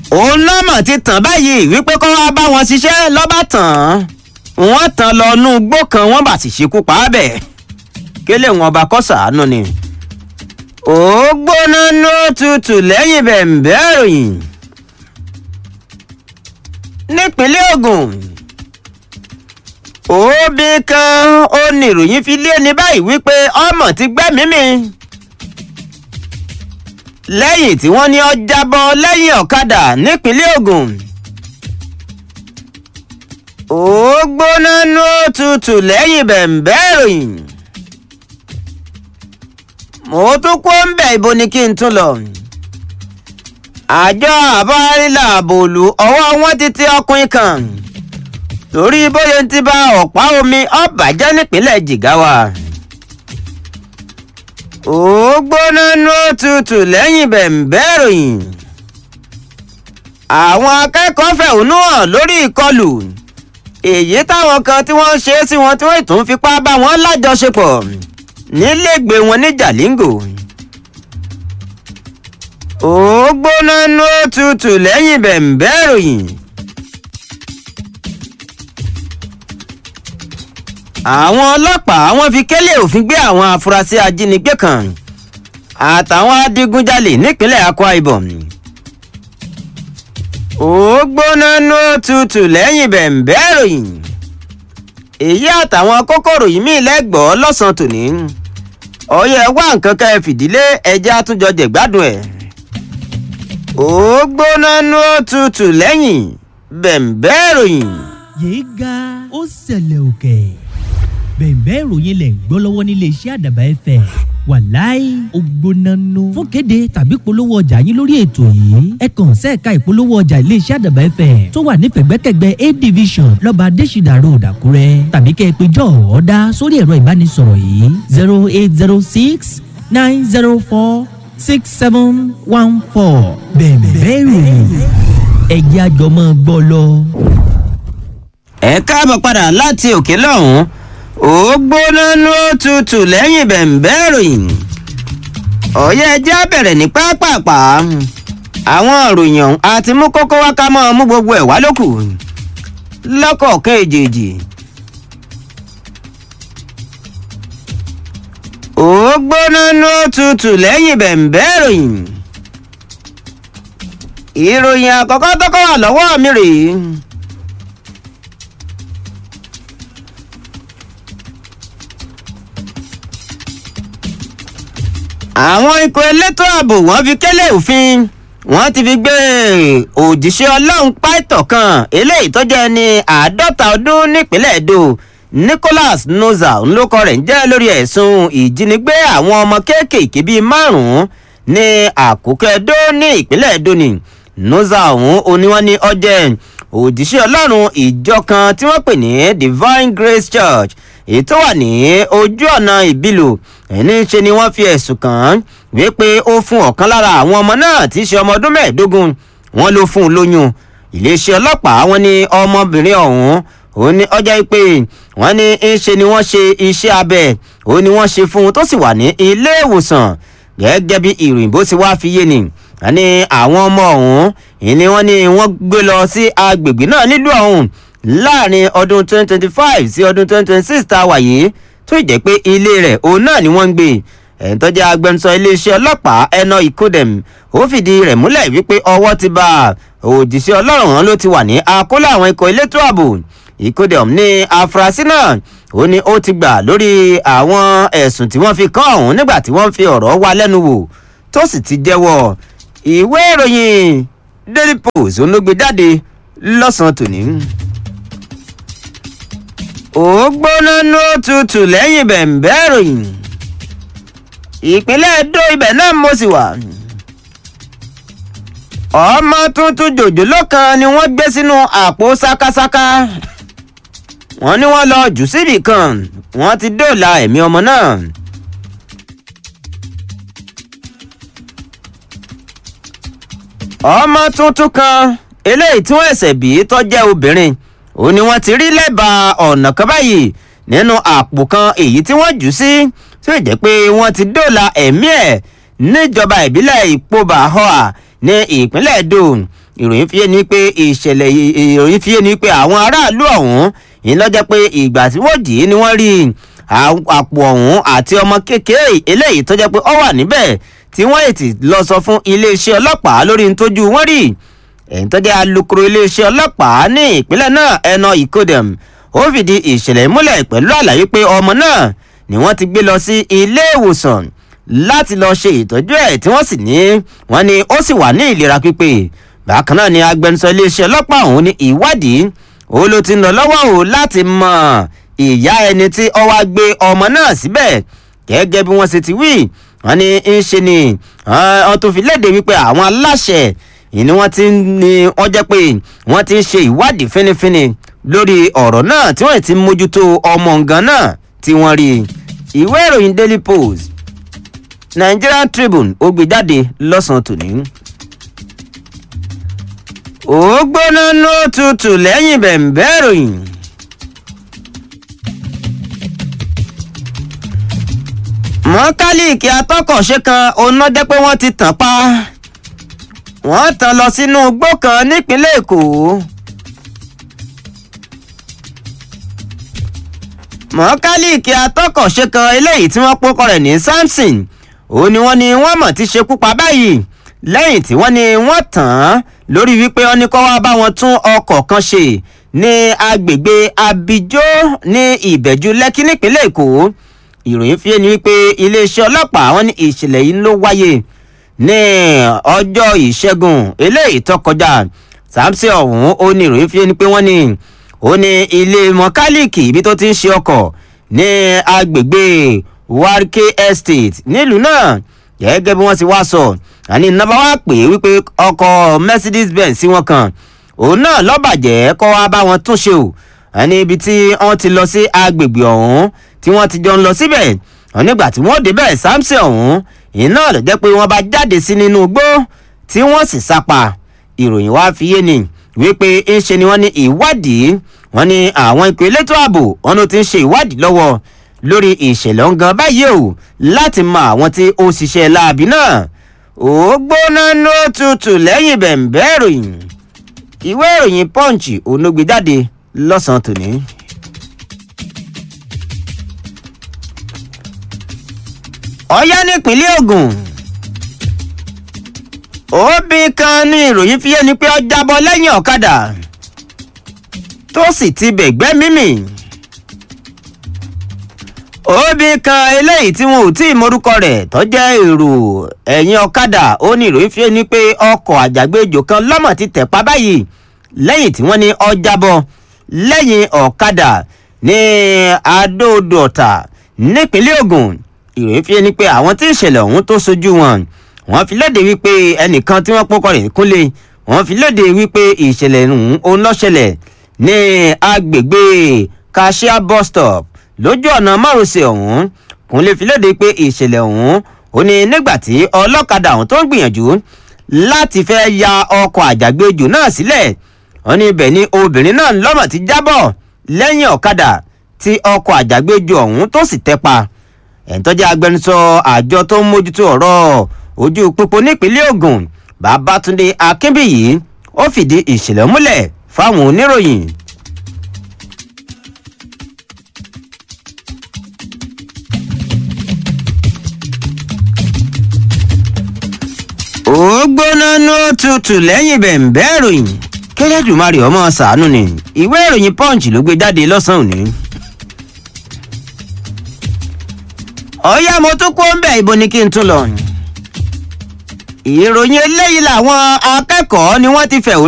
òun lọ́mọ̀ ti tàn báyìí wípé kó wá bá wọn ṣiṣẹ́ lọ́ba tàn wọ́n tàn lọ nú igbó kan wọ́n bá sì ṣekú pa á bẹ̀ kélé wọn bá kọ́ sàánú ni. ó gbóná ló tutù lẹ́yìn bẹ̀m̀bẹ́ ìròyìn nípínlẹ̀ Ògùn òbí kan ó ní ìròyìn fi lé ní báyìí wípé ọmọ ti gbẹ́mìí mi lẹ́yìn tí wọ́n ní ó jábọ́ lẹ́yìn ọ̀kadà nípínlẹ̀ Ògùn ó gbóná ló tutù lẹ́yìn bẹ̀m̀bẹ́ ìròyìn mo tún kó ń bẹ̀ ibo ni kí n tún lọ àjọ àbárílà àbòlù ọwọ́ wọn ti tẹ ọkùnrin kan torí bóyá ti bá ọ̀pá omi ọ̀bàjẹ́ nípínlẹ̀ Jigawa ó gbóná ló tutù lẹ́yìn bẹ̀m̀bẹ́ ìròyìn àwọn akẹ́kọ̀ọ́ fẹ̀hónú hàn lórí ìkọlù èyí táwọn kan tí wọ́n ṣe é sí wọn tí wọ́n tún fipá bá wọn lájọṣepọ̀ nílégbé wọn ní Jalingo ó gbóná ló tutù lẹ́yìn bẹ̀m̀bẹ́ ìròyìn. àwọn ọlọ́pàá wọ́n fi kélé òfin gbé àwọn afurasí ajínigbé kan àtàwọn adigunjalè nípínlẹ̀ Akwa Ibom. ó gbóná ló tutù lẹ́yìn bẹ̀m̀bẹ́ ìròyìn. èyí àtàwọn kókòrò yìí mí lẹ́gbọ̀ọ́ lọ́sàn-án tòní. ọ̀yẹ́ wá nǹkan ká ẹ fìdílé ẹja àtúnjọ jẹ̀gbádùn ẹ̀. ó gbóná ló tutù lẹ́yìn bẹ̀m̀bẹ́ ìròyìn. yéé ga ó ṣẹlẹ̀ òkè bẹ̀ẹ̀bẹ́ ìròyìn lẹ̀ ń gbọ́ lọ́wọ́ nílé iṣẹ́ àdàbà ẹ̀fẹ̀ wàláì ògbónánú fún kéde tàbí polówó ọjà yín lórí ètò yìí ẹ kàn sẹ́ẹ̀ka ìpolówó ọjà ilé iṣẹ́ àdàbà ẹ̀fẹ̀ tó wà nífẹ̀gbẹ́kẹ̀gbẹ́ a division lọ́ba adésìdà road àkúrẹ́ tàbí kẹ́ ẹ pé jọ ọ̀ọ́dá sórí ẹ̀rọ ìbánisọ̀rọ̀ yìí zero eight zero six nine zero four six seven one four bẹ̀ẹ̀bẹ́ ìròyìn ẹ̀jẹ̀ àjọmọ́ gbọ́ lọ. ẹ káàbọ̀ padà láti òkè lọ́hùn-ún ó gbóná ló tutù lẹ́yìn bẹ̀m̀bẹ́ ìròyìn ọ̀yẹ́ ẹjẹ́ bẹ̀rẹ̀ ní pápápá àwọn ìròyìn ọ̀hún àti mú kókó wá ká mọ́ mú gbogbo ẹ̀ wá lókù lọ́kọ̀ọ̀kan èjèèjì. ó gbóná ló tutù lẹ́yìn bẹ̀m̀bẹ́ ìròyìn ìròyìn àkọ́kọ́ tó kọ́ wà lọ́wọ́ mi rèé. àwọn ikọ̀ elétò ààbò wọ́n fi kélé òfin wọ́n ti fi gbé òjíṣẹ́ ọlọ́run pàìtọ̀ kan eléyìí tó jẹ́ ní àádọ́ta ọdún nípínlẹ̀ èdò Nicholas Noza ńlọkọ rẹ̀ ń jẹ́ lórí ẹ̀sùn ìjínigbé àwọn ọmọ kéékèèké bíi márùn-ún ní àkókò Ẹdó ní ìpínlẹ̀ Ẹdó ni Noza ọ̀hún oníwọ́n ní ọjẹ́ òjíṣẹ́ ọlọ́run ìjọ kan tí wọ́n pè ní Divine Grace Church èyí tó wà ní ojú ọ̀nà ìbílò ẹni ṣe ni wọ́n fi ẹ̀sùn kàn án wípé ó fún ọ̀kan lára àwọn ọmọ náà tí í ṣe ọmọ ọdún mẹ́ẹ̀ẹ́dógún wọ́n ló fún un lóyún iléeṣẹ́ ọlọ́pàá wọ́n ní ọmọbìnrin ọ̀hún ó ní ọjọ́ pé wọ́n ní ń ṣe ni wọ́n ṣe iṣẹ́ abẹ ó ní wọ́n ṣe fún un tó sì wà ní ilé ìwòsàn gẹ́gẹ́ bí ìròyìn bó ti wá fi yé ni wọ́n ní àwọn ọmọ ọ̀hún ìní wọ́n ní wọ́n gbé lọ sí agbègbè náà nílùú ọ̀hún láàrin ọdún 2025 sí ọdún 2026 tá a wà yìí tó jẹ́ pé ilé rẹ̀ òun náà ni wọ́n ń gbé ẹ̀ń tó jẹ́ agbẹnusọ iléeṣẹ́ ọlọ́pàá ẹnà ìkódẹ̀m ó fìdí rẹ̀ múlẹ̀ wípé ọwọ́ ti bá òjíṣẹ́ ọlọ́run hàn ló ti wà ní akóló àwọn ikọ̀ elétò ààbò ìkódẹ̀m ní afurasí náà ó ní ó ti gbà lórí àwọn ẹ̀sùn tí wọ́n fi kàn ọ̀hún nígbà tí wọ́n fi ọ̀rọ̀ wá lẹ́nu wò tó sì ti jẹ́wọ́ ìwé ìròyìn Daily Post olóògbé jáde lọ́sàn-án tòní ó gbóná ló tutù lẹ́yìn bẹ̀m̀bẹ́ ìròyìn ìpínlẹ̀ Ẹdó ibẹ̀ náà mo sì wà ọmọ tuntun jòjòló kan ni wọ́n gbé sínú àpò sákásáká wọ́n ní wọ́n lọ jù síbì kan wọ́n ti dóòlà ẹ̀mí ọmọ náà. ọmọ tuntun kan eléyìí tí wọ́n ẹ̀sẹ̀ bí tó jẹ́ obìnrin ó ní wọ́n ti rí lẹ́bàá ọ̀nà kan báyìí nínú àpò kan èyí tí wọ́n jù sí tí ó jẹ́ pé wọ́n ti dóòlà ẹ̀mí ẹ̀ níjọba ìbílẹ̀ ìpóbà hoa ní ìpínlẹ̀ Ẹdó ìròyìn fi yé ni pé ìṣẹ̀lẹ̀ ìròyìn fi yé ni pé àwọn aráàlú ọ̀hún ìlọ́jẹ́ pé ìgbà tí wọ́n dì í ni wọ́n rí àpò ọ̀hún àti ọmọ kékeré eléyìí tó jẹ́ pé ó wà níbẹ̀ tí wọ́n ètì lọ sọ fún iléeṣẹ́ ọlọ́pàá lórí ntójú wọ́n rí ẹ̀yìn tó jẹ́ alukoro iléeṣẹ́ ọlọ́pàá ní ìpínlẹ̀ náà ẹnà ìkódẹ̀m ó fìdí ìṣẹ̀lẹ̀ múlẹ̀ pẹ̀lú àlàyé pé ọmọ náà ni wọ́n ti gbé lọ sí ilé ìwòsàn láti lọ ṣe ìtọ́jú ẹ̀ tí wọ́n sì ní wọ́n ní ó sì wà ní ìlera pípé bákan náà ni agbẹnusọ iléeṣẹ́ ọlọ́pàá ọ̀hún ní ìwádìí ó ló ti ń lọ lọ́wọ́ o láti mọ ìyá ẹni tí ó wá gbé ọmọ náà síbẹ̀ gẹ́gẹ́ bí wọ́n ṣe ti wí wọ́n ní ń ṣe ni wọ́n tó fi léde wípé àwọn aláṣẹ ìní wọ́n ti ní wọ́n jẹ́ pé wọ́n ti ń ṣe ìwádìí fínífíní lórí ọ̀rọ̀ náà tí wọ́n ti mójútó ọmọ nǹkan náà tí wọ́n rí ìwé ìròyìn daily post nigerian tribune ó gbé jáde lọ́sàn-án tòní. ó gbóná ló tutù lẹ́yìn bẹ̀m̀bẹ́ ìròyìn. mọ́kálíìkì atọ́kọ̀ṣe kan oná jẹ́ pé wọ́n ti tàn pa wọ́n tàn lọ sínú igbó kan nípínlẹ̀ èkó. mọ́kálíìkì atọ́kọ̀ṣe kan eléyìí tí wọ́n pọ́kọ rẹ̀ ní samson òun ni wọ́n ní wọ́n mọ̀ ti ṣekú pa báyìí lẹ́yìn tí wọ́n ní wọ́n tàn án lórí wípé wọ́n ní kó wá bá wọn tún ọkọ̀ kan ṣe ní agbègbè abijó ní ìbẹ̀jú lẹ́kí nípínlẹ̀ èkó ìròyìn fi ni wípé iléeṣẹ́ ọlọ́pàá wọn ní ìṣẹ̀lẹ̀ yìí ló wáyé ní ọjọ́ ìṣẹ́gun eléyìí tó kọjá samson ọ̀hún ó ní ìròyìn fi ni pé wọ́n ní ó ní ilé mọkálíìkì ibi tó ti ń ṣe ọkọ̀ ní agbègbè warke estate nílùú náà gẹ́gẹ́ bí wọ́n ti wá sọ àní nàbà wá pè é wípé ọkọ̀ mercedes benz sí wọn kan òun náà lọ́bàjẹ́ kọ́ wá bá wọn tún ṣe o àní ibi tí wọ́n ti lọ sí agbègbè ọ̀hún tí wọ́n ti jọ ń lọ síbẹ̀ nígbà tí wọ́n débẹ̀ samson ọ̀hún iná ló jẹ́ pé wọ́n bá jáde sí nínú igbó tí wọ́n sì sápa ìròyìn wá fi yé ni wípé ń ṣe ni wọ́n ní ìwádìí wọ́n ní àwọn ikọ̀ elétò ààbò wọn ló ti ń ṣe ìwádìí lọ́wọ́ lórí ìṣẹ̀lẹ̀ ọ̀ngàn báyìí o láti mọ àwọn tí ó ṣiṣẹ́ láabi náà ó gbóná ló tutù lẹ́yìn bẹ̀m̀bẹ́ ìròyìn ìwé ìròyìn punch onógbèjáde lọ́sàn-án tòní. ọ̀yá nípínlẹ̀ ogun òbí kan ní ìròyìn fi yé ni pé ó jábọ́ lẹ́yìn ọ̀kadà tó sì ti bẹ̀gbẹ́ mímì òbí kan eléyìí tí wọn ò tí ì morúkọ rẹ̀ tó jẹ́ èrò ẹ̀yìn ọ̀kadà ó ní ìròyìn fi yé ni pé ọkọ̀ àjàgbéjò kan lọ́mọ̀ ti tẹ̀ pa báyìí lẹ́yìn tí wọ́n ní ó jábọ́ lẹ́yìn ọ̀kadà ní adóodò ọ̀tà nípínlẹ̀ ogun ìròyìn fi ni pé àwọn tí ìṣẹ̀lẹ̀ ọ̀hún tó sojú wọn wọ́n fi léde wípé ẹnìkan tí wọ́n pọ́kọ rẹ̀ kúnlé wọ́n fi léde wípé ìṣẹ̀lẹ̀ ọ̀hún ó lọ ṣẹlẹ̀ ní agbègbè kashia bus stop lójú ọ̀nà márosẹ̀ ọ̀hún kúnlé fi léde pé ìṣẹ̀lẹ̀ ọ̀hún ó ní nígbà tí ọlọ́kadà ọ̀hún tó ń gbìyànjú láti fẹ́ ya ọkọ̀ àjàgbéjò náà sílẹ̀ wọ́n ní ibẹ̀ ni obìnrin náà lọ́mọ̀ ti jábọ̀ lẹ́yìn ọ̀kadà tí ọkọ̀ àjàgbéjò ọ̀hún tó sì tẹ́ pa ẹ̀ńtọ́jà agbẹnusọ àjọ tó ń mójútó ọ̀rọ̀ ojú pópó nípínlẹ̀ ogun babatunde akínbíyì ó fìdí ìṣẹ̀lẹ̀ múlẹ̀ fáwọn oníròyìn. ó gbóná ní òtútù lẹ́yìn bẹ̀ǹbẹ́ ìròyìn kẹlẹ́dùmarè ọmọ sàánú ni ìwé ìròyìn punch ló gbé jáde lọ́sàn-án òní. ọ̀yá mo tún kó ń bẹ̀ ibo ni kí n tún lọ. ìròyìn eléyìí làwọn akẹ́kọ̀ọ́ ni wọ́n ti fẹ̀hónú.